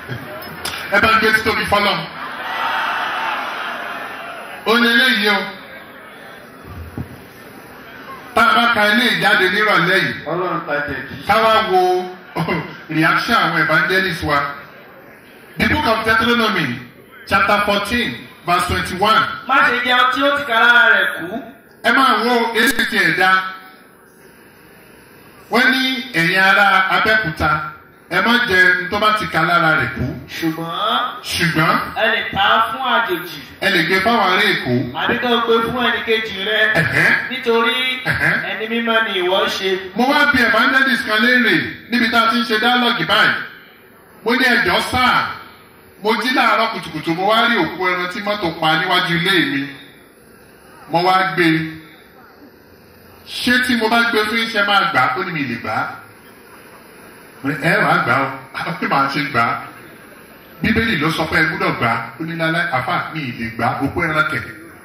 ẹ bá ń gbé títóbi fọlọ́ ó ní eléyìí o tá a bá ka ilé ìjáde nírọ̀lẹ́ yìí ọlọ́run ta jẹ̀bi. káwá wo reaction àwọn evangelists wa the book of Deuteronomy chapter fourteen verse twenty-one má ṣe jẹun tí ó ti ka lára rẹ̀ kú. ẹ máa wo èsì ti ẹ̀dá wọ́n ní ẹ̀yin ará Abẹ́òkúta ẹ má jẹ ní tó bá ti ka lára rẹ̀ kú ṣùgbọ́n ṣùgbọ́n ẹ lè ta á fún àjòjì ẹ lè gbé fáwọn ará Èkó àdínkà gbé fún ẹnìkejì rẹ ẹ̀hẹ́n. nítorí Ẹ̀hẹ́n. ẹni mímọ́ ni ìwọ ṣe. mo wá bí evangelist kan léèrè níbi tá a ti ń ṣe dialogue báyìí mo ní ẹjọ́ sáà mo jí láàárọ̀ kùtùkùtù mo wá rí òkú ẹran tí mọ́tò pa níwájú ilé mi mo wá gbé e ṣé tí mo bá gbé fún iṣẹ́ máa gbà á ó ní mi lè gbà á Mo ní, ẹ wàá gbà ó àwọn pé màá ṣe gbà á bíbélì ló sọ pé ẹ gbúdọ̀ gbà á ó ní lálẹ́ àfà mi ì lè gbà á òkú ẹran kẹ̀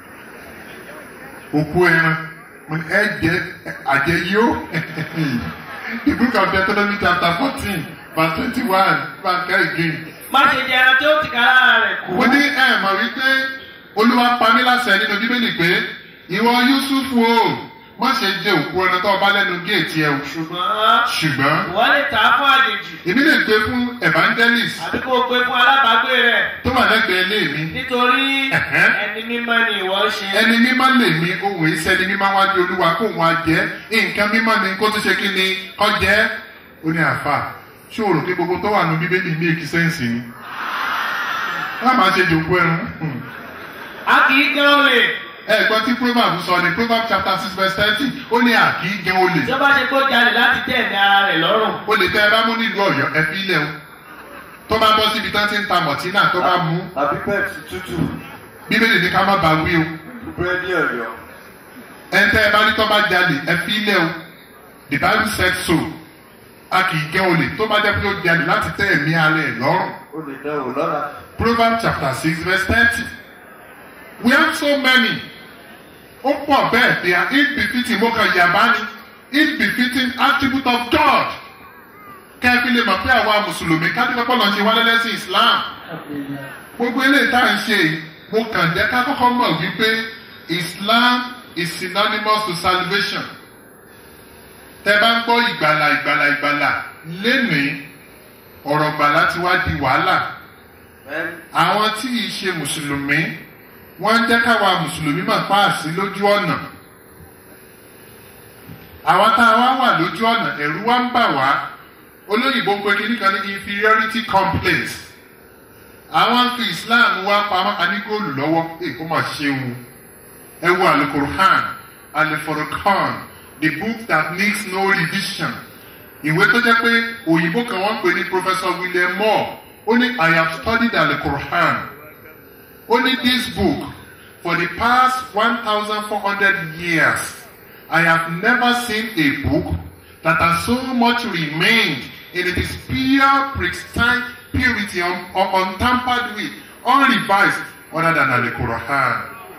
òkú ẹran mo ní ẹ jẹ àjẹyó the book of Deuteronomy chapter fourteen verse twenty-one verse again má ṣe jẹun tí ó ti ka lára rẹ̀ kú. mo ní ẹ mọ̀ wípé olúwa pa mí láṣẹ nínú bíbélì pé ìwọ Yúsúfù o má ṣe jẹ òkú ẹran tó bá lẹ́nu géètì ẹ o ṣùgbọ́n ṣùgbọ́n ìwọ lè ta á fún àjòjì èmi lè gbé fún evangelist àbí kó o gbé fún alábàágbé rẹ tó wà lẹ́gbẹ̀ẹ́ ilé mi nítorí Ẹ̀hẹ́n. ẹni mímọ́ ni ìwọ ṣe. ẹni mímọ́ lè mi ohun èyí sẹ́ni mímọ́ wájú olúwa kó wọn á jẹ́ nǹkan mímọ́ ni kó tó ṣe kí ni kọ́ jẹ́ ó ní àfà ṣé o rò pé gbogbo tó wà nù bíbélì ní èkì sẹ́ǹsì ni wọ́n máa ṣe jòkó ẹrun Hmm. a kì í gan olè ẹ̀gbọ́n tí proverb sọ ni proverb chapter six verse thirty ó ní àkì í jẹun olè tí ó bá ṣe kó jalè láti tẹ̀ ní ara rẹ̀ lọ́rùn. olè tẹ ẹ bá mú nílùú Ọ̀yọ́ ẹ fi ilẹ̀ o tó bá bọ́ síbi tán ti ń ta mọ̀tínà tó bá mú àbí pepsi tútù bíbélì ní ká má ba wí o búrẹ́dì ọ̀yọ́. ẹ̀ńtẹ́ ẹ bá ní tó bá jalè ẹ fi ilẹ̀ o the bible said so a kì í jẹ́ olè tó bá jẹ́ pé ó jalè láti tẹ́ ẹ̀mí ara ẹ̀ lọ́rùn ó lè dán wò lọ́la. proverbs chapter six verse thirty we have so many ó pọ̀ bẹ́ẹ̀ they are ill-befitting mo kàn yàbá ni ill-befitting attribute of God kẹ́ẹ̀fì lè mọ̀ pé àwa mùsùlùmí kádìpẹ́pọ̀ lọ́ọ́ ṣe wálé lẹ́sìn Islam gbogbo eléyìí tá à ń ṣe yìí, mo kàn jẹ́ ká kọ́kọ́ mọ̀ wípé Islam is synonymous to salvation tẹ́ bá ń gbọ́ ìgbàlà ìgbàlà ìgbàlà lénìí ọ̀rọ̀ gbàlà ti wá di wàhálà àwọn tí ì ṣe mùsùlùmí wọ́n ń jẹ́ káwa mùsùlùmí mà páàsì lójú ọ̀nà àwọn tá a wá wà lójú ọ̀nà ẹ̀rù wa ń bà wá olóyìnbó ń pe kíní kan ní inferiority complex àwọn fi Islam wá pamọ́ anígóòlù lọ́wọ́ èkó mà ṣeun ẹ wo alukurhan aliforokan the book that needs no revision ìwé tó jẹ́ pé òyìnbó kan wọ́n ń pè ní Professor William Moore ó ní I have studied alukurhan ó ní this book for the past one thousand four hundred years I have never seen a book that has so much remained in its pure pristine purity un, un, untampered with unrevised other than alukurhan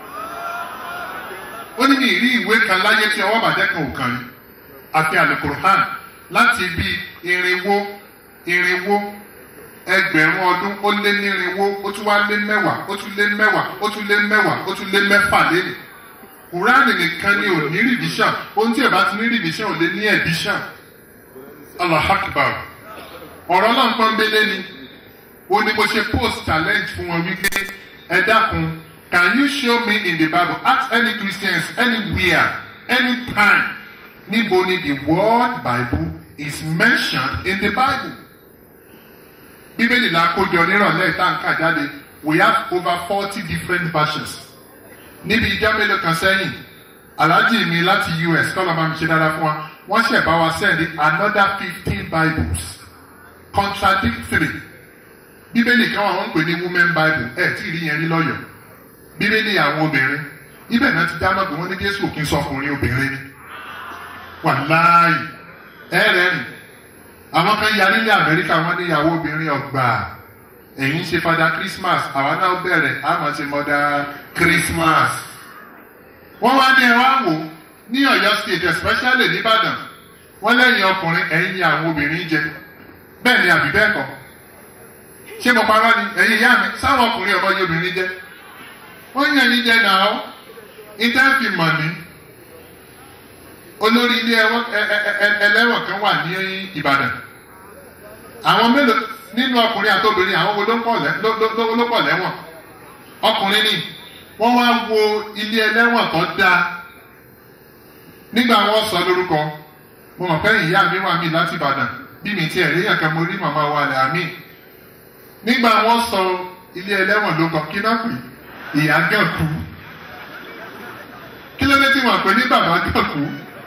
ó ní ní ìrí ìwé kan láyé tí ọwọ́ bàjẹ́ kan ò kàn ní àfi alukurhan láti bí irinwó irinwó ẹgbẹ̀rún ọdún ó lé ní irinwó ó tún wá lé mẹ́wàá ó tún lé mẹ́wàá ó tún lé mẹ́wàá ó tún lé mẹ́fà lẹ́nu kùránì nìkan ni ò ní rìdíṣàn ohun tí ẹ bá ti ní rìdíṣàn ò lé ní ẹ̀díṣàn Allah akbar ọ̀rọ̀ náà pọ́n bélé ni ó ní mo ṣe post challenge fún wọn wípé ẹ dákun can you show me in the bible ask any christians anywhere anytime níbo ni the word bible is mentioned in the bible bíbélì la kójọ nírọ̀lẹ́ ìtànkà jáde we have over forty different versions níbi ìjọ mélòó kan sẹ́yìn aláàjì mi láti us kọ́ ló máa ń ṣe dáadáa fún wa wọ́n ṣẹ̀ bá wa send another fifteen bibles contradictory bíbélì kan wà wọ́n ń pè ní women bible ẹ̀ tí ì rí yẹn rí lọ́yọ̀ọ́ bíbélì àwọn obìnrin ibẹ̀ náà ti dá mọ́ pé wọ́n ní jésù kì í sọkùnrin obìnrin ni wàláàyè ẹ̀rẹ̀rìn àwọn kan ya nílẹ̀ amẹ́ríkà wọ́n ní ìyàwó obìnrin ọgbà ẹ̀yin ṣe fada christmas àwa náà bẹ̀rẹ̀ àmọ́ ṣe mọ́dá christmas wọ́n wá ní ẹwà wò ní ọ̀yọ́ state especially nìbàdàn wọ́n lẹ́yìn ọkùnrin ẹ̀yin ni àwọn obìnrin jẹ bẹ́ẹ̀ ni àbí bẹ́ẹ̀ kọ́ ṣé mo parọ́ ni ẹ̀yin ìyá mi sáwọn ọkùnrin ọmọ yìí obìnrin jẹ́ wọ́n yàn yín jẹ́ náà ìtẹ́fì mọ̀ ní olórí ilé ẹwọ́n- ẹ- ẹ- ẹ- ẹlẹ́wọ̀n kan wà ní Ìbàdàn àwọn mélòó nínú ọkùnrin àti obìnrin àwọn wo ló ń pọ̀ lẹ́- ló- ló- ló- ló pọ̀ lẹ́wọ̀n ọkùnrin ni wọ́n wá wo ilé ẹlẹ́wọ̀n tó dáa nígbà wọ́n sọ lórúkọ mo mọ̀ pé ìyá mi wà mí láti Ìbàdàn bí mi tiẹ̀ rí yàn kan mo rí màmá wa lẹ́ àmì nígbà wọ́n sọ ilé ẹlẹ́wọ̀n ló kọ kí náà pè ìyá gàn kú kí ló dé tí wọ́n pè ní bàbá gàn kú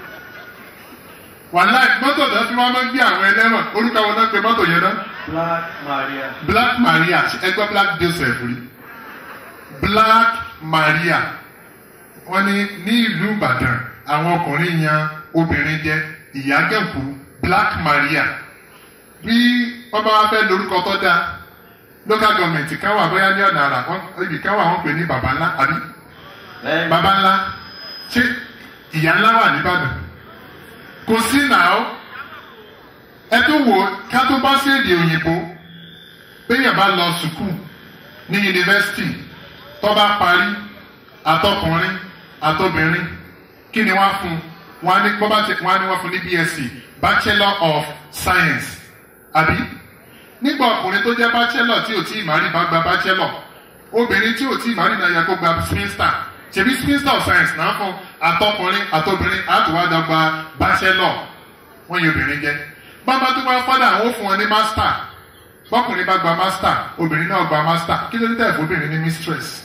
wàhálà mọ́tò náà tí wọ́n máa ń gbé àwọn ẹlẹ́wọ̀n orúkọ wọn náà pe mọ́tò yẹn náà Black Maria. black maria ẹgbẹ́ black joseph rí black maria wọ́n ní ní ìlú ìbàdàn àwọn ọkùnrin yan obìnrin jẹ ìyágẹ̀kú black maria bí wọ́n bá wá fẹ́ lórúkọ tó dáa local government kan wà bóyá ní ọ̀nà àrà wọ́n- ibì kan wà wọ́n pè ní baba ńlá àbí Lẹ́yìn baba ńlá ṣé ìyá ńlá wà nìbàdàn kò sí náà ẹ tó wò ó ká tó bá sí èdè òyìnbó béèyàn bá lọ sùkúù ní yunifásitì tó bá parí àtọkùnrin àtobìnrin kí ni wọ́n á fún wọn á ní bọ́ bá ti wọ́n á ní wọ́n fún ní BSc Bachelor of Science àbí nígbà ọkùnrin tó jẹ́ bachelor tí ò tí ì má rí bá gba bachelor obìnrin tí ò tí ì má rí náà yẹ kó gba spinster ṣèbí spinster of science náà fún àtọkùnrin àtobìnrin àtúwádọ́ gba bachelor wọ́n yẹ obìnrin jẹ́ bàbá tó bá fọ́dà àwọn ò fún wọn ní master bọ́kùnrin bá gba master obìnrin náà gba master kí ló dé tẹ̀ fún obìnrin ní mistress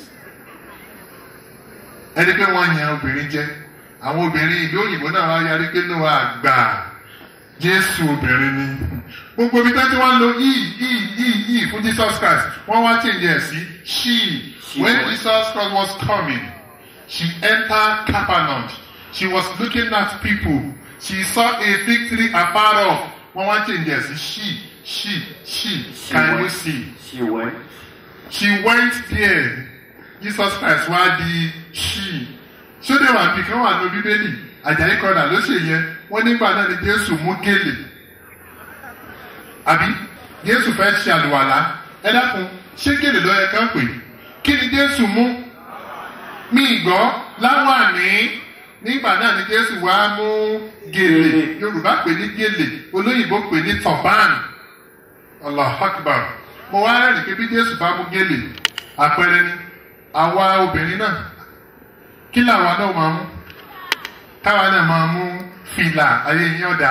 ẹni pé wọ́n yan obìnrin jẹ́ àwọn obìnrin ìlú òyìnbó náà wá yarí pé ló wà gbà jésù obìnrin ni gbogbo ibi tẹ́tí wọ́n lo e e e e fún jesus christ wọ́n wá change ẹ̀ sí she when jesus christ was coming she entered capernaum she was looking at people she saw a fig tree afar off wọ́n wá change ẹ̀ sí she she she can you see she went. she went there jesus christ wá di she sóde wà bí kan wà ní bíbélì àjàyí kọ́dà ló ṣe yẹn wọ́n nígbà náà ni jésù mú gèlè àbí jésù fẹ́ ṣe àlùwàlá ẹ dákun ṣé gèlè ló yẹ kán pè kí ni jésù mú mi gbọ́ láwàní nígbà náà ni jésù wá mú gèlè yorùbá pè ní gèlè olóyìnbó pè ní turban allah akbar mo wá rẹ́rìn pé bí jésù bá mú gèlè àpẹẹrẹ ni àwa obìnrin náà kí làwa náà máa mú káwa náà máa mú fìlà ayé yín ọ̀dà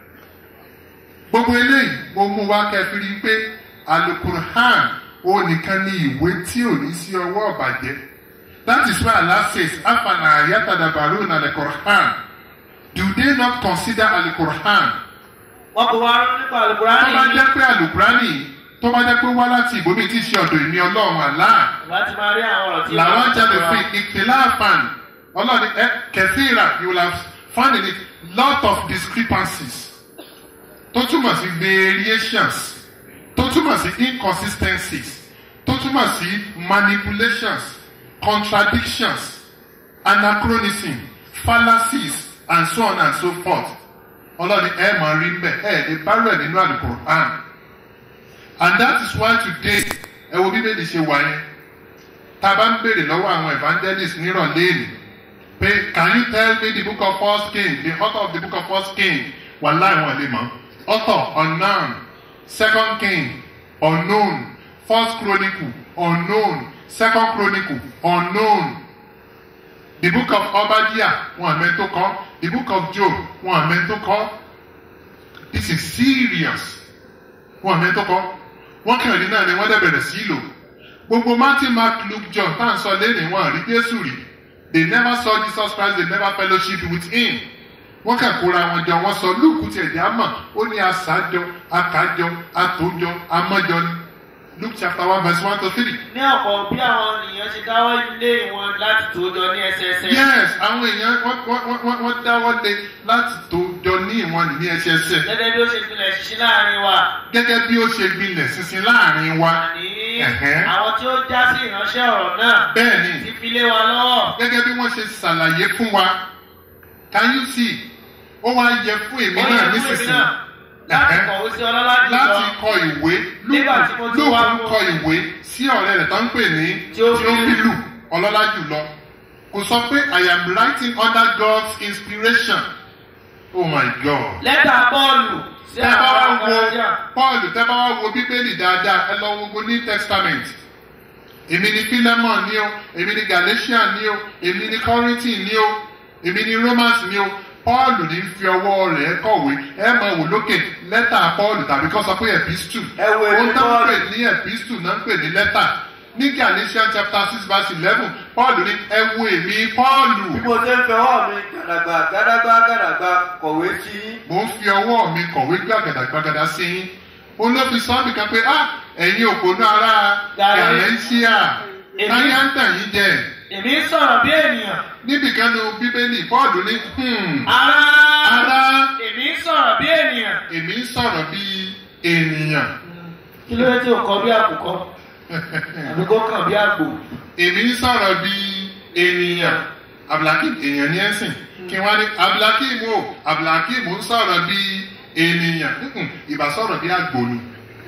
gbogbo eléyìí mo mú wá kẹfìrí pé alukurhan ó nìkan ní ìwé tí ò ní sí ọwọ́ ọ̀bàjẹ́ that is why Allah says afana ayatadabaru na alukurhan do they not consider alukurhan wọn kò wá rán nípa tó alukurani bá jẹ́ pé alukurani tó bá jẹ́ pé wá láti ìbomi tí í ṣe ọ̀dọ̀ ìní ọlọ́run Allah láti máa rí àwọn ọ̀rọ̀ tí làwọn wọ́n jáde sọ fi ìkìláàfàn ọlọ́ni ẹ kẹfìrà you will have found in it lot of discrepancies tó túmọ̀ sí variations tó túmọ̀ sí inconsistencies tó túmọ̀ sí manipulations contradictions anachronism fallacies and so on and so forth ọlọ́ni ẹ máa rí mbẹ ẹ lè bá rẹ̀ nínú Al-Qur'an and that is why today ẹ wo bíbélì ṣe wà yẹn tá a bá ń béèrè lọ́wọ́ àwọn evangelists nírọ̀lẹ́ èlì pé can you tell me the book of first king the author of the book of first king wà láì wọn lè mọ̀ author unknown second king unknown first chronicle unknown second chronicle unknown the book of obadiah wọn àmẹ́ tó kọ́ the book of job wọn àmẹ́ tó kọ́ this is serious wọn àmẹ́ tó kọ́ wọ́n kàn ní náà ni wọ́n dẹ̀ bẹ̀rẹ̀ sí í lò gbogbo matthew mark luke john tá à ń sọ lẹ́nìí wọn rí jésù rí they never saw jesus christ they never fellowship with him wọ́n kàn kóra wọn jọ wọ́n sọ luke tiẹ̀ dí àmọ̀ ó ní aṣáájọ akájọ atójọ amọ́jọ ni luke chapter one verse one to three. ní ọ̀pọ̀ bí àwọn ènìyàn ṣe dáwọ́ ilé wọn láti tó jọ ní ẹsẹẹsẹ. yes àwọn èèyàn wọ́n wọ́n wọ́n wọ́n dáwọ́ lé láti tó jọ ní ìwọ̀n ní ẹsẹẹsẹ gẹ́gẹ́ bí ó ṣe gbilẹ̀ ṣiṣẹ́ láàrin wa. gẹ́gẹ́ bí ó ṣe gbilẹ̀ sísin láàrin wa àní Ẹ̀hẹ́. àwọn tí ó já sí ìránṣẹ́ ọ̀rọ̀ náà bẹ́ẹ̀ ni ti fi lé wa lọ́wọ́. gẹ́gẹ́ bí wọ́n ṣe ṣàlàyé fún wa can you see ó wá yẹ fún èmi ó náà yẹ fún èmi nísinsìnyí náà láti kọ̀wé sí ọlọ́lá láti jùlọ kọ ìwé Nígbà tí mo ti wá lóògùn mú- kọ ìwé sí ọ̀rẹ́ rẹ̀ tó ń pè ní Theophilus. Theophilus ọlọ́lá jùlọ kò sọ pé I am writing under God's inspiration oh my God lẹ́tà bọ́ọ̀lù sí tẹ́ bá wá àwọn wo ọmọdé Paul tẹ́ bá wá wo bíbélì dáadáa ẹ lọ wo New Testament èmi ni Philemon ní o èmi ni Galatian ní o èmi ni Corinthian ní o èmi ni Romans ní o Paul ní fi ọwọ́ rẹ̀ kọ̀wé ẹ máa wò lókè lẹ́tà Paul tàbí kọ́ sọ pé epistle Ẹ wo ohun èmi tó ń Paul. pè ní epistle náà ń pè ní lẹ́tà ní Galatians chapter six verse eleven Paul ní ẹ wo èmi Paul bí mo ṣe ń fẹwọ́ mi gàdàgbà gàdàgbà gàdàgbà kọ̀wé sí yín. mo ń fi ọwọ́ mi kọ̀wé gbàgàdàgbàgàdà sí yín òun ló fi sọ́ọ́ nìkan pé ah ẹ̀yin òpònú ara Gàlẹ́- gàlẹ́ńsíà Èmi- táyà ń tàn yín jẹ èmi ń sọ̀rọ̀ bí ènìyàn níbìkan nu bíbélì bọ́ọ̀lù ní hmm, ara ara èmi ń sọ̀rọ̀ bí ènìyàn èmi ń sọ̀rọ̀ bí ènìyàn kí ló dé tí o kọ bí àkùkọ àbí kó kàn bí àgbò èmi ń sọ̀rọ̀ bí ènìyàn abdulhakeem èèyàn ní ẹ̀sìn kí wọ́n ní abdulhakeem o abdulhakeem ń sọ̀rọ̀ bí ènìyàn Mm-mm, ìbá sọ̀rọ̀ bí àgbò ni.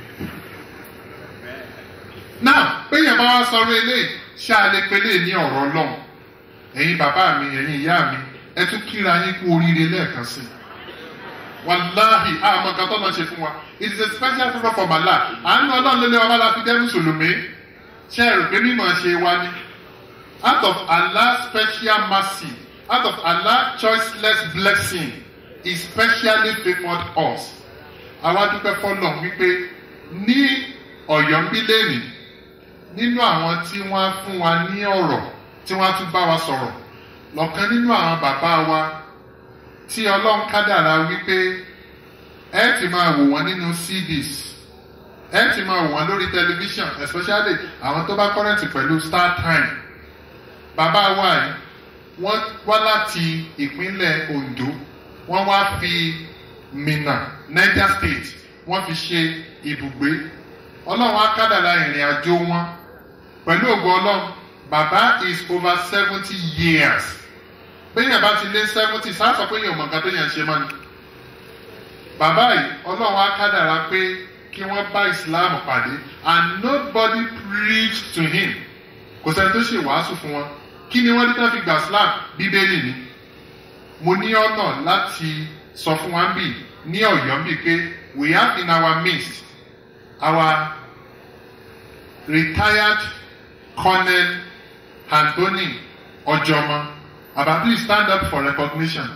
náà péyàn bá wá sọ̀rọ̀ eléyìí ṣé a lè pélé ní ọ̀rọ̀ ọlọ́run ẹ̀yin bàbá mi ẹ̀yin ìyá mi ẹ tún kíra yín kú oríire lẹ́ẹ̀kan sí i wàláhì àmọ́ kan tó máa ṣe fún wa it is a special favour from Allah àánú ọlọ́run ló lé wa bá la fi jẹ́ mùsùlùmí ṣe é rò pé mímọ̀ ṣe wa ni out of Allah's special mercy out of Allah's choiceless blessing he specially favoured us àwa dúpẹ́ fọlọ́ wípé ní ọ̀yọ́ ń bí lẹ́nìí nínú àwọn tí wọ́n fún wa ní ọ̀rọ̀ tí wọ́n tún bá wa sọ̀rọ̀ lọ́kàn nínú àwọn bàbá wa tí ọlọ́run kádàrá wípé ẹ ti máa wò wọ́n nínú CDs ẹ ti máa wò wọ́n lórí tẹlifíṣàn especially àwọn tó bá kọ́rẹ́ǹtì pẹ̀lú Star Time bàbá wa yìí wọ́n wá láti ìpínlẹ̀ Ondo wọ́n wá fi Minna Niger State wọ́n fi ṣe ibùgbé ọlọ́run á kádàrá ìrìn àjò wọn pẹ̀lú ògo ọlọ́run bàbá is over seventy years bẹ́yìn bá ti lé seventy sáà sọ pé èèyàn mọ̀ nǹkan tó yàn ṣe mọ́ ni bàbá yìí ọlọ́run á kádàrá pé kí wọ́n bá Islam pàdé and nobody preached to him kò sẹ́ni tó ṣe wàásù fún wọn kí ni wọ́n rí tán fi gbà Islam bíbélì ni mo ní ọ̀nà láti sọ fún wa bí ní ọ̀yọ́ bí pé we have in our midst our retired colonel Anthony Ojomo Baba please stand up for recognition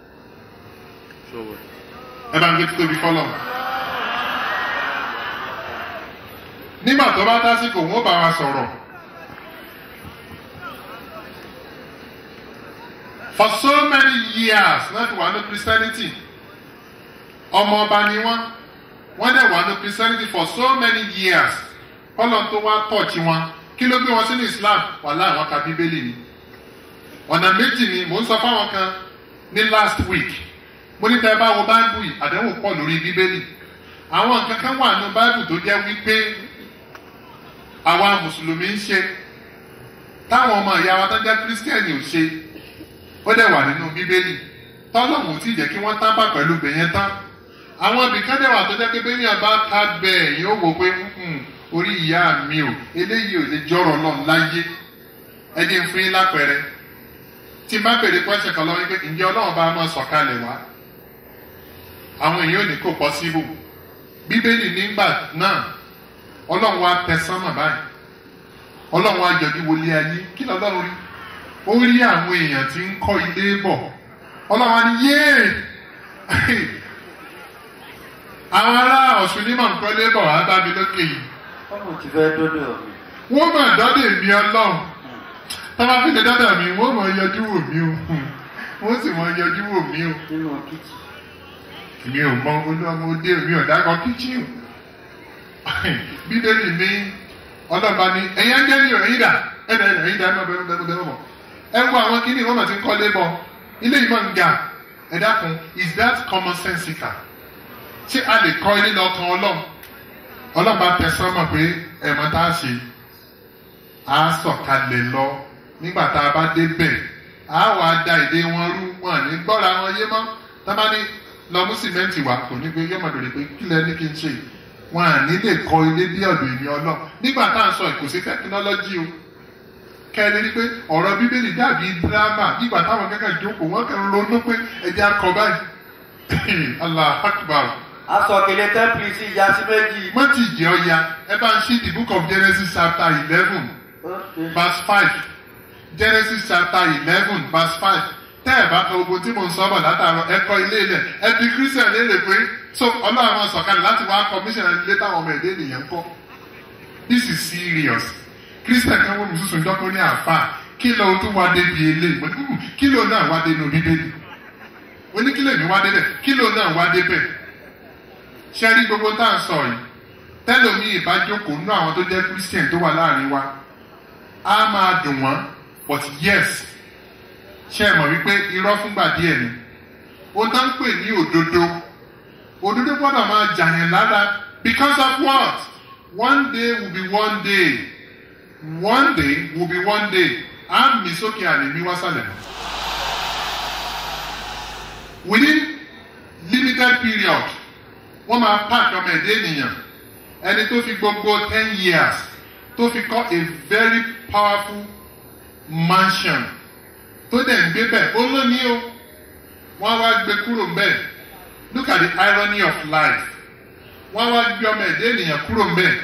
ẹ bá ń gbé títóbi fọlọ. nígbà tó bá tásìkò wọn ó bá wa sọ̀rọ̀. for so many years náà fi wà ní Christianity ọmọ ọba ni wọ́n wọ́n dẹ̀ wà ní Christianity for so many years kọ́lọ̀ tó wá tọ̀ọ̀tì wọn kí ló gbé wọn sínú Islam wàhálà àwọn ka bíbélì ni ọ̀nà méjì ni mò ń sọ fáwọn kan ní last week mo ní tẹ́ bá wo báìbù yìí àdéhùn pọ̀ lórí bíbélì àwọn nǹkan kan wà nínú báìbù tó jẹ́ wípé àwa mùsùlùmí ń ṣe táwọn ọmọ ìyá wa tó jẹ́ kírísítẹ́nì ò ṣe ó dẹ̀ wà nínú bíbélì tọ́lọ́mù tí jẹ́ kí wọ́n tábà pẹ̀lú bẹ̀yẹn tán àwọn ibìkan dẹ̀ wà tó jẹ́ pé bẹ́yìn bá ká bẹ́ẹ̀ yóò wò pé "Hmm, orí ìyá mi ò eléyìí ò lè jọ̀rọ̀ náà láyé ẹ jẹ́ ń fún yín lápẹẹrẹ tí n bá bèrè pẹ́sẹ̀ kan lọ́wọ́ pé ǹjẹ́ ọlọ́run bá máa sọ̀kalẹ̀ wá àwọn èèyàn ò ní kó pọ́síbù bíbélì nígbà náà ọlọ́run wá tẹ sánmà báyìí ọlọ́run wá jọjú wọlé ayé kí ni ọlọ́run rí ó rí àwọn èèyàn tí ń kọ́ ilé bọ̀ ọlọ́run wá ní yéè àwọn ará ọ̀ṣun ní mọ̀ nǹkan lé bọ̀ wá bá mi lókè yìí ọmọ ti fẹ́ dọ́dọ̀ mi. wọ́n mọ̀ dọ́dẹ̀ mi ọlọ́run tọ́ba fi lè dọ́dọ̀ mi wọ́n mọ̀ yọjú wò mí o wọ́n sì mọ̀ yọjú wò mí o nínú kìtì. mi ò mọ olómọdé mi ò dákọ kíchìn bíbélì ní ọlọ́ba ní ẹ̀yin ángẹ́lì ò ẹ̀yin dà ẹ̀dà ẹ̀dà ẹ̀yin dà ẹ̀ má bẹ̀rù bẹ̀rù bẹ̀rù bọ̀ ẹ wo àwọn kíní wọ́n mọ̀ ti ń kọ́lé bọ̀ ilé yìí mọ̀ ń ga ẹ dákun is that common sensical ṣé a lè kọ́ ilé lọ́kàn ọlọ́run ọlọ́run bá tẹ sọ́mọ̀ pé ẹ̀mọ́ tá a ṣe á sọ̀kalẹ̀ lọ nígbà tá a bá débẹ̀ á wàá da èdè wọn rú wọn ní gbọ́ra wọn yé mọ́ tá a bá ní lọ mú sìmẹ́ǹtì wá kò ní pé yóò máa bèrè pé kí lẹ ní kí n ṣe wọn à ní lè kọ ilé bí ọ̀dọ̀ èmi ọlọ́ nígbà tá à ń sọ kò sí tẹkinọ́lọ́jì o kẹ́ni rí pé ọ̀rọ̀ bíbélì dàbí dírámà nígbà táwọn kẹ́kẹ́ jókòó wọ́n kẹ́ ń ronú pé ẹ̀jẹ̀ akọ báyìí allah akbar asọ̀kèlè tẹ́pìlì sí ìyá sí méjì. wọ́n ti jẹ́ ọya ẹ bá ń ṣí the book of genesis chapter eleven verse five genesis chapter eleven verse five tẹ́ ẹ̀ bá ka ogun tí mo ń sọ́bọ̀ látàárọ̀ ẹ kọ́ ilé ilẹ̀ ẹ bí christian léèrè pé so ọlọ́run àwọn sọ̀kalẹ̀ láti wá commission ilé táwọn ọmọ èdè ènìyàn ń kọ́ this is serious christian kan wọ́n mi sísun dọ́kọ́ ní àfà kí ló tún wá débi ilé mo ní "Hmm, kí ló náà wá dé inú bíbélì mo ní kí lèmi wá débẹ̀ kí ló náà wá débẹ̀ ṣe rí gbogbo tá à ń sọ yìí tẹ́lómi ìbájókòó nú àwọn tó jẹ́ christian tó wà láàrin wa á máa dùn wọ́n but yes ṣe é mọ̀ wípé irọ́ fúngbà díẹ̀ ni ó tá ń pè ní òdodo òdodo gbọ́dọ̀ máa jàyàn lára because of what one day will be one day one day will be one day á mi sókè àlè mi wá sálẹ̀ within limited period wọ́n máa park ọmọ ẹ̀dẹ́ ènìyàn ẹni tó fi gbogbo ten years tó fi kọ́ a very powerful mansion tó dẹ̀ ń gbé bẹ́ẹ̀ ó lónìí o wọ́n á wá gbé kúrò bẹ́ẹ̀ look at the irony of life wọ́n á wá gbé ọmọ ẹ̀dẹ́ ènìyàn kúrò bẹ́ẹ̀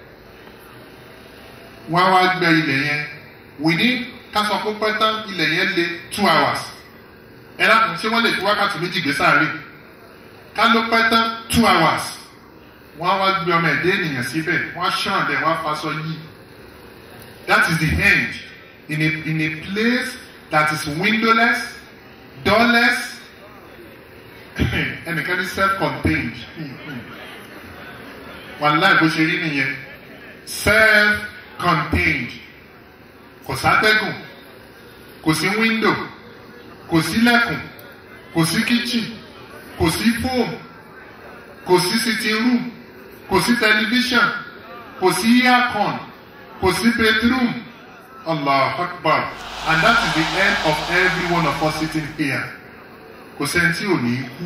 wọ́n á wá gbé ilẹ̀ yẹn within kásán kó pẹ́ tán ilẹ̀ yẹn lé two hours ẹ lákùn ṣé wọ́n lè fi wákàtí méjì gbé sáré ká ló pẹ́ tán two hours wọ́n á wá gbé ọmọ ẹ̀dẹ́ ènìyàn síbẹ̀ wọ́n á ṣàn dẹ̀ wọ́n á faṣọ yìí that is the end in a in a place that is windowless doorless ẹnìkan ní self-contained wàláì bó ṣe rí nìyẹn self-contained kò sátẹ́gùn kò sí window kò sí lẹ́kùn kò sí kitchen kò sí phone kò sí sitting room kò sí television kò sí aircon kò sí bedroom allah akbar and that is the end of every one of us sitting here kò sẹ́ni tí ò ní kú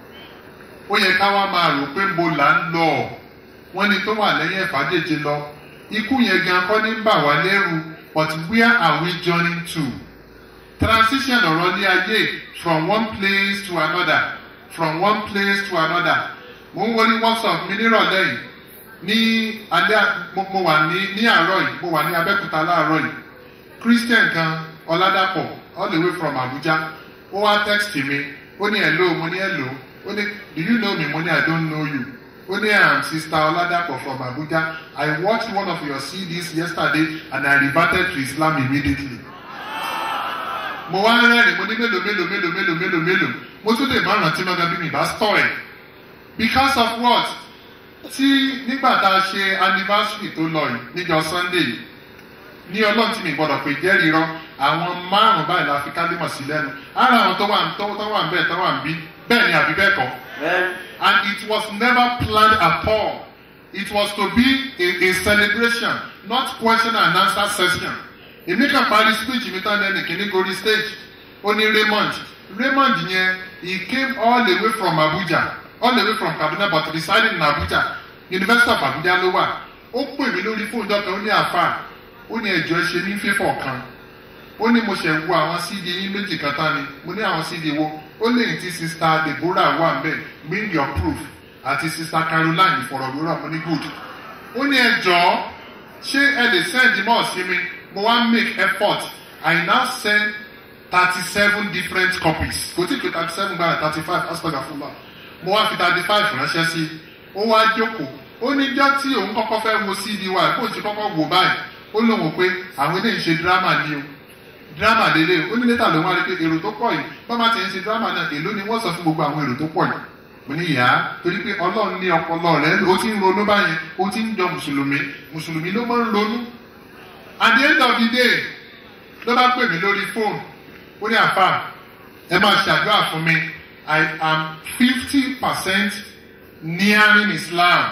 ó yẹ ká wá máa rò pé mo là ń lọ wọ́n ní tó wà lẹ́yìn ẹ̀fàdéje lọ ikú yẹn gan kọ́ ní bà wá lẹ́rù but where are we journeying to transition ọ̀rọ̀ ní ayé from one place to another from one place to another mo ń wọlé whatsapp mi nírọ̀lẹ́ yìí ní alẹ́ mo mo wà ní ní àárọ̀ yìí mo wà ní abẹ́kúta láàárọ̀ yìí christian kan ọ̀làdàpọ̀ all the way from abuja ó wá text mi ó ní hello mo ní hello ó ní do you know me mo ní i don't know you ó ní i am sister ọ̀làdàpọ̀ from abuja i watched one of your cds yesterday and i reverted to islam immediately mo wá rẹ́rìn mo ní mélòó mélòó mélòó mélòó mélòó mélòó mo tún lè má rántí náà bí mi bá stọ̀ ẹ̀ because of what tí nígbà tá a ṣe anniversary tó lọ yìí níjọ sunday yìí ní ọlọ́run tí mi gbọ́dọ̀ pé jẹ́rìí rán àwọn márùn-ún báyìí la fi kálímọ̀ sí lẹ́nu ara àwọn tó wà tó tó wà ń bẹ́ẹ̀ tó wà ń bí bẹ́ẹ̀ ni àbí bẹ́ẹ̀ kọ́ and it was never planned at all it was to be a, a celebration not question and answer session èmi kàn parí speech mi tán lẹ́nu kìíní gorí stage ó ní raymond raymond yẹn he came all the way from abuja all the way from kaduna but residing in abuja university of abuja ló wà ó pè mí lórí fóònù dọ́kítà ó ní àfà ó ní ẹ̀jọ́ ṣe ní fífọ̀ kan ó ní mo ṣẹ̀ wo àwọn cd yín méjì kan tán ni mo ní àwọn cd wo ó lè ti sista deborah wà ń bẹ̀ bring your proof àti sista caroline ìfọ̀rọ̀wérọ̀ mo ní good ó ní ẹjọ́ ṣé ẹ lè send mọ́ sí mi mo wá make effort i now send thirty seven different copies kò tí ì pé thirty seven gbára thirty five aspect of allah mo wá fi thirty five ránṣẹ́ sí ó wá jókòó ó ní jọ́ tí òun kọ́kọ́ fẹ́ wo cd wa kó o ti kọ́kọ́ wò báyìí ó lóun pé àwọn eléyìí ṣe drama ni o drama lélẹ̀ ó ní létà ló wá rí pé èrò tó pọ̀ yìí bọ́mà ti ń ṣe drama náà èló ni wọ́n sọ fún gbogbo àwọn èrò tó pọ̀ yìí mo ní ìyá torí pé ọlọ́run ní ọpọlọ rẹ ó ti ń ronú báyìí ó ti ń jọ mùsùlùmí mùsùlùmí ló máa ń ronú at the end of the day ló bá pè mí lórí fóònù ó ní àfà ẹ máa ṣàdúrà fún mi i am fifty percent nearing islam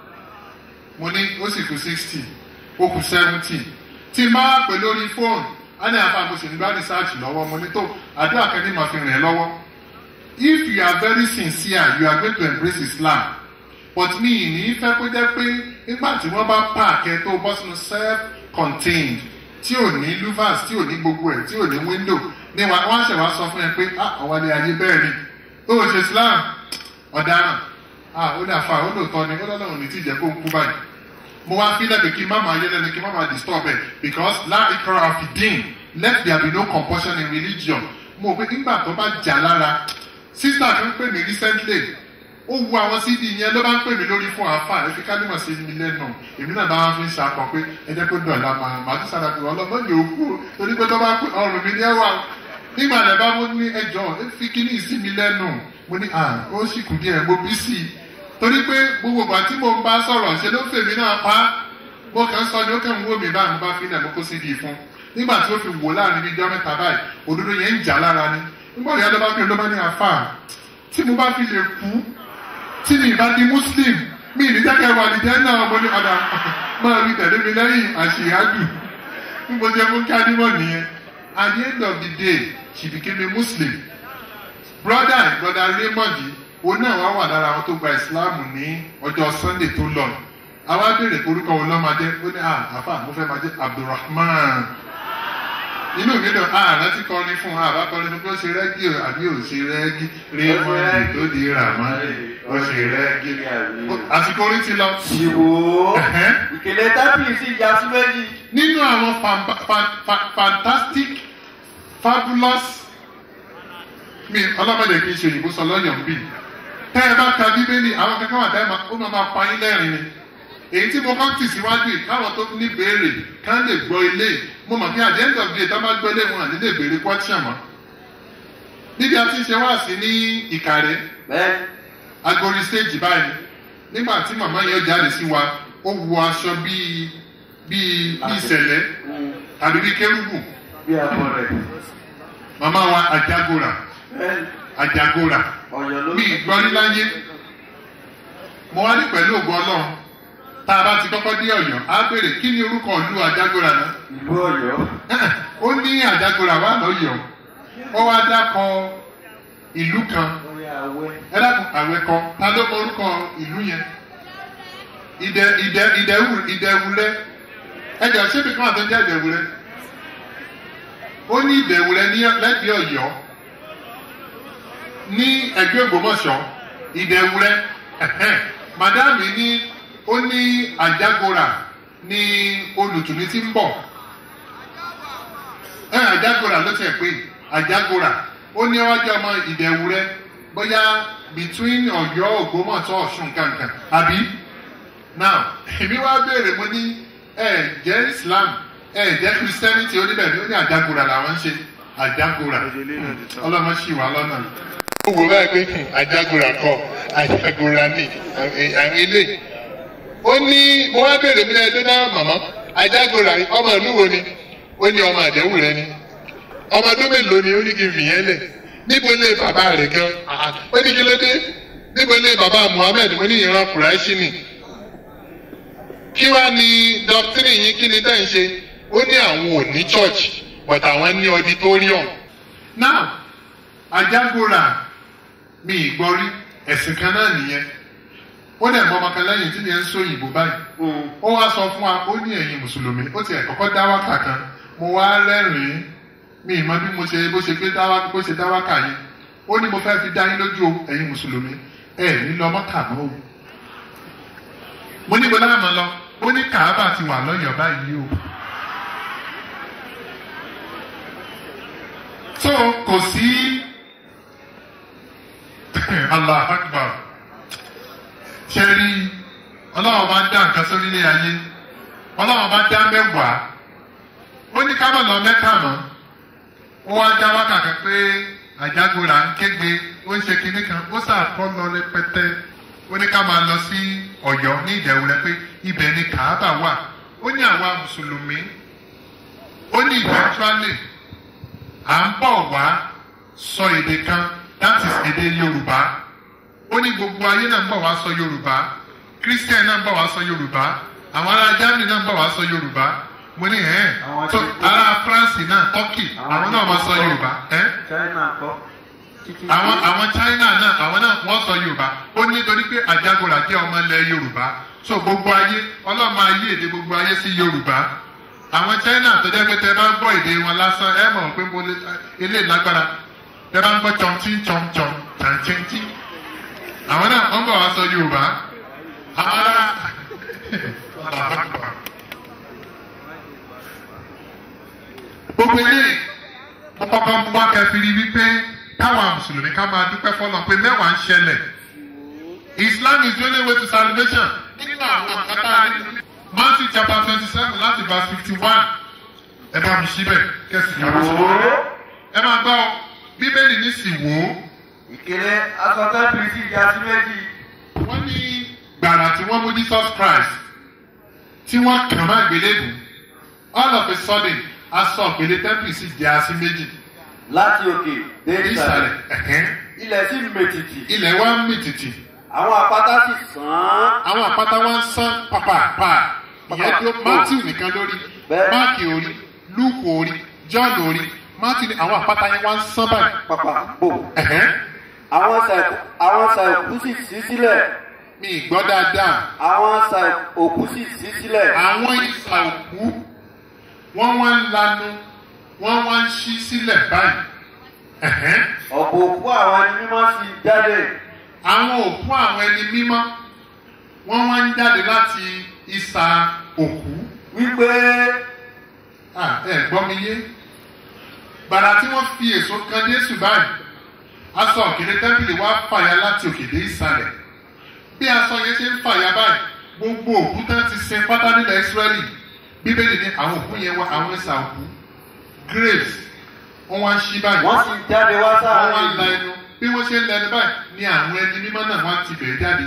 mo ní ó sì kú sixty ó kú seventy tí n bá pè lórí fóònù á ní àfa mo sì ń bá research lọ́wọ́ mo ní tó àdúrà kan ní màá fi rìn ẹ́ lọ́wọ́ if you are very sincere you are going to embrace islam but mi ì ní fẹ́ kó jẹ́ pé nígbà tí wọ́n bá pààkẹ́ tó bọ́ sínú self contained tí ò ní louvers tí ò ní gbogbo ẹ̀ tí ò ní window ní wa wọ́n ṣẹ̀ wá sọ fún ẹ pé ah àwọn ilé ayé bẹ́ẹ̀ ni ó ṣe islam ọ̀daràn ah ó dà fa ó lóòótọ́ ni ó lọ́lọ́run ní tí ìjẹ́ kó ń kú báyìí mo wá fílẹ̀ pé kí n má máa yé lẹ́nu kí n má máa disturb ẹ̀ because láì kọ́ra àfìdín let there be no compulsion in religion mo pé nígbà tó bá jà lára sister kan pè mí recently ó wu àwọn cd yẹn ló bá ń pè mí lórí fún àáfà ẹ fi kálímọ̀ sí mi lẹ́nu èmi náà bá wọn fi ń ṣàkọ pé ẹ jẹ́ kó dọ̀la máa máa tún sára pé ọlọ́mọ yóò kú torí pé tó bá kú ọrùn mi ní ẹwà nígbà rẹ̀ bá mo ní ẹjọ́ ẹ fi kíní sí mi lẹ́nu mo ní à ó sì kù díẹ̀ mo bí sí i torí pé gbogbo ìgbà tí mo ń bá sọ̀rọ̀ ṣe ló fèmí náà pa mo kàn ń sọ ni ó kàn ń wò mí báyìí mo bá fi ilẹ̀ mo kó cd fún nígbà tí ó fi wò láàrin bíi jọ́ mẹ́ta báyìí òdodo yẹn ń jà lára ni nígbà tí adé bá fi olóba ní àfà tí mo bá fi lè kú tí mi bá di muslim mi ní jẹ́kẹ́ wà ní jẹ́ náà mo ní padà máa rí tẹ̀lé mi lẹ́yìn àṣìyájú bí mo jẹ́ fún kádìmọ̀ nìyẹn at the end of the day she became a muslim brother brother raymond yìí òun náà wá wà lára àwọn tó gba islam ní ọjọ́ sunday tó lọ àwa béèrè orúkọ wo lọ́ máa jẹ́ ó ní àfà mo fẹ́ máa jẹ́ abdulrahman inú mi dùn ààrẹ ti kọrin fún àbá kọrin fún pé ó ṣe rẹ́gí o àbí ò ṣe rẹ́gí raymond tó di ràmọ́ ó ṣe rẹ́gí àsìkò orin ti lọ. ìwò Ẹ̀hẹ́n. ìkèlè tábìlì sí ìyá sí méjì. nínú àwọn fan- fan- fan- fantastic fabulous mi ọlọ́mọdé kì í ṣe òyìnbó sọ lọ́yọ̀ ń bì tẹ́ ẹ bá ka bíbélì àwọn kankan wà tẹ́ ẹ máa ó máa máa pa yín lẹ́rìn ni èyí tí mo kọ́ tì síwájú yìí káwọn tó ní béèrè ká lè gbọ́ ilé mo mọ̀ pé at the end of the day tá bá gbọ́ ilé wọn àní lè béèrè question mọ́ níbi a ti ṣe wá sí ní ìkàrẹ́ bẹ́ẹ̀ agori stage báyìí nígbà tí màmá yẹn jáde sí wa ó wọ aṣọ bíi bíi bíi ìṣẹ̀lẹ̀ tàbí bíi kérúbù bí abọ́ rẹ̀. màmá wa àjàgòrà bẹ́ẹ̀ àjàgòrà ọ̀yọ́ ló mi ìgbọ́rí láyé mo wá ní pẹ̀lú ògùn ọlọ́run tá a bá ti kọ́kọ́ dé ọ̀yọ́ á béèrè kí ni orúkọ ìlú àjàgòrà náà ìlú ọ̀yọ́. ó ní àjàgòrà wà lọ́yọ̀ọ́ ó wá dákọ ìlú kan orí awẹ́. ẹ dákun àwẹ̀ kan ta ló mọ orúkọ ìlú yẹn ìdẹ ìdẹ ìdẹwù ìdẹwùlẹ ẹ jẹ ṣé bìkan àti jẹ ìdẹwùlẹ ó ní ìdẹwùlẹ ní lẹ́gbẹ̀ẹ́ Ọ̀yọ́ ní ẹgbẹ́ Ògbómọ̀ṣọ́ ìdẹwùlẹ ẹhẹn madame ní ó ní àjágora ní olùtùmí tí ń bọ̀ ẹ àjágora ló tẹ̀ pé àjágora ó ní ọjọ́ ọmọ ìdẹwùlẹ bóyá between Ọ̀yọ́ Ògbómọ̀ṣọ́ Ọ̀ṣun kankan àbí now èmi wá béèrè mo ní ẹ jẹ́ Islam ẹ jẹ́ Christianity oníbẹ̀rẹ̀ ó ní àjágora làwọn ń ṣe àjágora ọlọ́mọ ṣì wá lọ́nà. ó wò báyìí pé àjágora kọ àjágora ní àwọn ilé ó ní mo wá béèrè mi lẹ́yìn náà màmá àjágora ọmọ ìlú wo ni ó ní ọmọ àdéhùn rẹ ni ọmọ ọdún mélòó ni ó ní kí n fìyẹn lẹ̀ níbo lé bàbá rẹ̀ gan ó ní kí ló dé níbo lé bàbá Muhammed mo ní ìran kùráìṣì ni kí wá ní doctrine yín kí ni tẹ́ ń ṣe ó ní àwọn ò ní church but àwọn ní auditorium. now ajágora mi ìgbọ́rí ẹ̀sìn kan náà nìyẹn ó dẹ̀ mọ ọmọ kan lẹ́yìn tí yẹn ń sọ òyìnbó báyìí ó wá sọ fún wa ó ní ẹ̀yin mùsùlùmí ó ti ẹ̀ kọ́kọ́ dá wákà kan mo wá rẹ́rìn-ín mi ìmọ̀ bí mo ṣe bó ṣe pé dá wá bó ṣe dá wákà yẹn ó ní mo fẹ́ fi dá yín lójú o ẹ̀yin mùsùlùmí ẹ̀ ní lọ mọ́kà mọ́ o mo ní bọ́lá àmọ́ lọ ó ní kàábà ti wà lọ́yọ̀ọ́ báyìí o. so kò sí allah akbar ṣe rí ọlọ́wọ́ bá dá nǹkan sórí ilé ayé ọlọ́wọ́ bá dá mẹ́wàá ó ní ká má lọ mẹ́ta mọ́ ó wá dá wákàtí pé àjágorà ń kégbe ó ń ṣe kinní kan ó sàkọ́ lọ rẹpẹtẹ ó ní ká máa lọ sí Ọ̀yọ́ ní ìdẹ̀wù rẹ pé ibẹ̀ ni kàábà wà ó ní àwa mùsùlùmí ó ní eventually à ń bọ̀ wá sọ èdè kan that is èdè Yorùbá ó ní gbogbo ayé náà ń bọ̀ wá sọ Yorùbá Christian náà ń bọ̀ wá sọ Yorùbá àwọn ará Germany náà ń bọ̀ wá sọ Yorùbá mo ní ẹ̀ Àwọn so tí- ará France náà Turkey àwọn náà máa sọ Yorùbá ẹ̀ China kọ́. àwọn àwọn china náà àwọn náà wọ́n sọ yorùbá ó ní torí pé àjàgòrà jẹ́ ọmọ ilẹ̀ yorùbá so gbogbo ayé ọlọ́mọ ayé èdè gbogbo ayé sí yorùbá àwọn china tó jẹ́ pé tẹ bá gbọ́ èdè wọn lásán ẹ mọ̀ pé mo lè ilé lágbára tẹ bá ń gbọ́ chọ̀ǹtì chọ̀ǹchọ̀ǹ chàǹchẹ̀ǹtì àwọn náà wọ́n bọ̀ wá sọ yorùbá àwọn ará gbogbo eléyìí mo kọ́kọ́ mú wá kẹfìrí wípé káwọn mùsùlùmí ká máa dúpẹ́ fọlọ́ pé mẹ́wàá ń ṣẹlẹ̀ islam is the only way to salvation nínú àwọn àkàtà nínú matthew chapter twenty seven láti verse fifty one ẹ bá mi síbẹ̀ kẹsì yàrá síbẹ̀ ẹ máa gbọ́ ọ, bíbélì ní sì wò ó ìkéré asọ̀tẹ́ bìrìtì ìjà sí méjì. wọ́n ní gbàrà tí wọ́n mú jesus christ tí wọ́n kàn má gbélébù all of a sudden aṣọ òkèlè tẹ́ḿpì sì jẹ́ así méjì láti òkè dé ní ìsàlẹ̀. ìsàlẹ̀ ẹ̀hẹ́n. ilẹ̀ sì mètìtì. ilẹ̀ wa ń mì tìtì àwọn àpáta sì sàn án. àwọn àpáta wa ń sán pàpàpà ìyẹn tó matthew nìkan lórí Bẹ́ẹ̀. máàkì orí luke orí john orí matthew ní àwọn àpáta yẹn wá ń sán báyìí pàpà bò. ẹ̀hẹ́n. àwọn sàìkú àwọn sàìkú sì sí sílẹ̀. mi ì gbọ́ dáadáa àwọn sàìkú sì sí sílẹ̀. àwọn ìsà òkú wọ́n wá ń lanu wọ́n wá ń ṣí sílẹ̀ báyìí ẹ̀hẹ́n. ọ̀pọ̀ òkú àwọn ẹni mímọ́ sì jáde. àwọn òkú àwọn ẹni mímọ́ wọ́n wá ń jáde láti ìsà òkú wípé Ah, ẹ gbọ́ mi yé gbàrà tí wọ́n fi èso kan jésù báyìí aṣọ òkèlè tẹ́ḿpìlì wá fàya láti òkèdè ìsàlẹ̀ bí aṣọ yẹn ṣe ń fàya báyìí gbogbo òkú tán ti sin pátá nílẹ̀ ìsírẹ́lì bíbélì ní àwọn òkú yẹn wá àwọn ìsà òkú graves wọ́n wá ń ṣí báyìí wọ́n sì jáde wá wọ́n wá ń la sáàrin. ẹnu bí wọ́n ṣe ń la ẹnu báyìí ni àwọn ẹni mímọ́ náà wá ti bẹ̀rẹ̀ jáde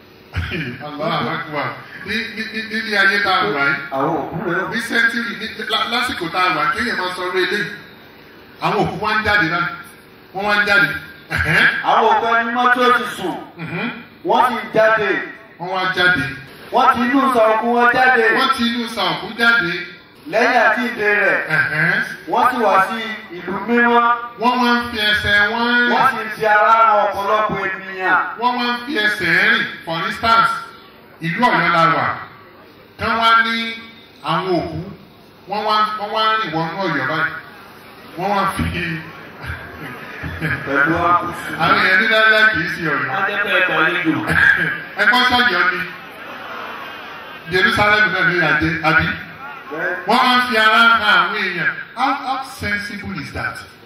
Allah akbar ní ní ní nílé ayé tá a wà yìí àwọn òkú rẹ̀ ní sẹ́ńtírì ní lá- lásìkò tá a wà kéèyàn máa sọ orí eléyìí àwọn òkú wá ń jáde náà wọ́n wá ń jáde ẹ̀hẹ́n, àwọn òkú ẹni mímọ́ tó ti sùn. mhm, wọ́n sì jáde. wọ́n wá jáde wọ́n ti inú sọ̀kú wọn jáde. wọ́n ti inú sa òkú jáde lẹ́yìn àjíǹde rẹ̀. ẹ̀hẹ́n, wọ́n sì wá sí ìlú mímọ́. wọ́n wá ń fi ẹsẹ̀ wọ́n wọ́n rìn sì fi ara ran ọ̀pọ̀lọpọ̀ ènìyàn. wọ́n wá ń fi ẹsẹ̀ rìn for instance ìlú ọ̀yọ́ la wà kán wá ní àwọn òkú wọ́n wá wọ́n wá rìn wọnú ọ̀yọ́ báyìí wọ́n wá fi pẹ̀lú àkùsù. àwọn èèyàn ní dáadáa kì í ṣe ọ̀yọ́. wọ́n jẹ́ pé ẹ̀kọ́ àlejò. ẹ̀kọ́ sọ̀yọ́ ni jerusalem náà ní ìyàjẹ́ àbí wọ́n máa ń fi ara hàn àwọn èèyàn how how sensible is that